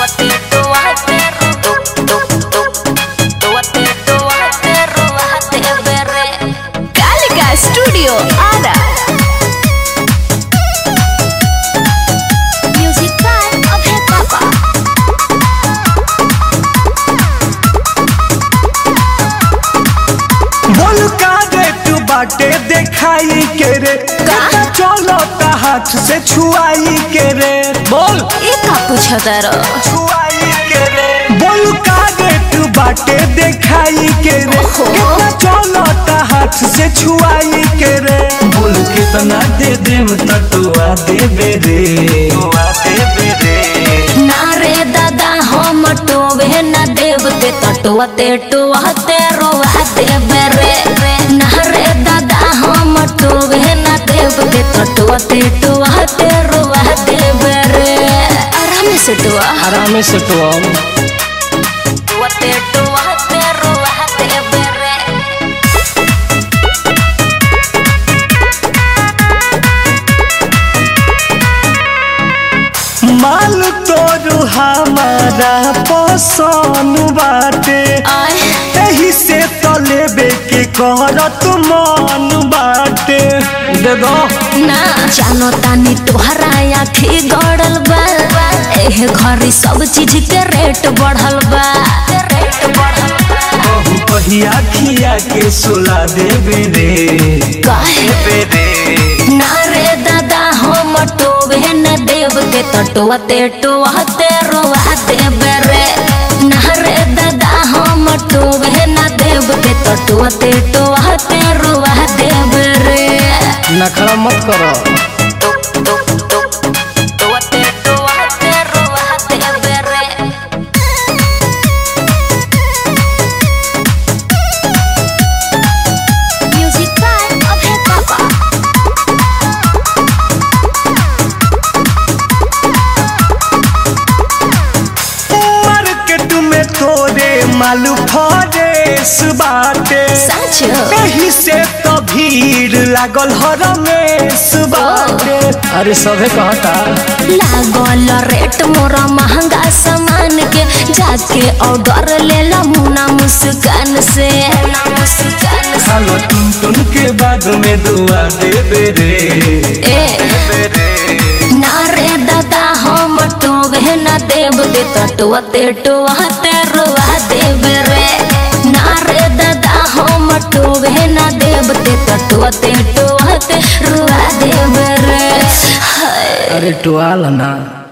Tóate, tóate, ru- tú, tú, tú. Tóate, tóate, róbate, berre. Calica Studio Ada. Music by Abhay Papa. बोल का रे तू बाटे देखाई के रे का? चलो ता हाथ से छुआई के रे बोल ये का पूछा तारो छुआई के रे बोल का रे तू बाटे देखाई के रे ओहो। कितना चलो ता हाथ से छुआई के रे बोल कितना दे देम तटुआ देबे रे तुआ देबे रे ना रे दादा हम टोवे न देवते तटवते टोहते रोवाते बेरे ना रे दादा हम टोवे न देवते तटवते टोहते रोवाते बेरे आराम से दुआ आराम से तो टोहते टोहते रोवाते बेरे माल तोरू हमारा पसंद बाटे आय एही से तो लेबे के करत मन बाटे दे दो ना जानो तानी तोहरा आखी गड़ल बा एह घरी सब चीज के रेट बढ़ल बा रेट बढ़ल बा कहू कहिया खिया के सुला देबे रे काहे देबे रे ना रे दादा हम टोवे न देव के तटवते टोहते रोवाते बेरे ना रे दादा हम टोवे न देव के तटवते टोहते रोवाते बेरे नखरा मत करो टोहते टोहते रोवाते बेरे Music by Abhay Papa. Market में तोरे मालू फरेस बाटे सच एही से तो भीड़ लागल हरमेश बाटे अरे सभे कहता लागल रेट मोरा महंगा सामान के जाके ऑर्डर ले ला मुना मुस्कान से मुस्कान से खालो टुन टुन के बाद में दुआ देबे रे ए देबे रे ना रे दादा हम टोवे न देव दे तटवते टोहते रुआ देव रे ना रे दादा हम टोवे न देव दे तटवते टोहते रुआ देव रे हाय अरे टुआल ना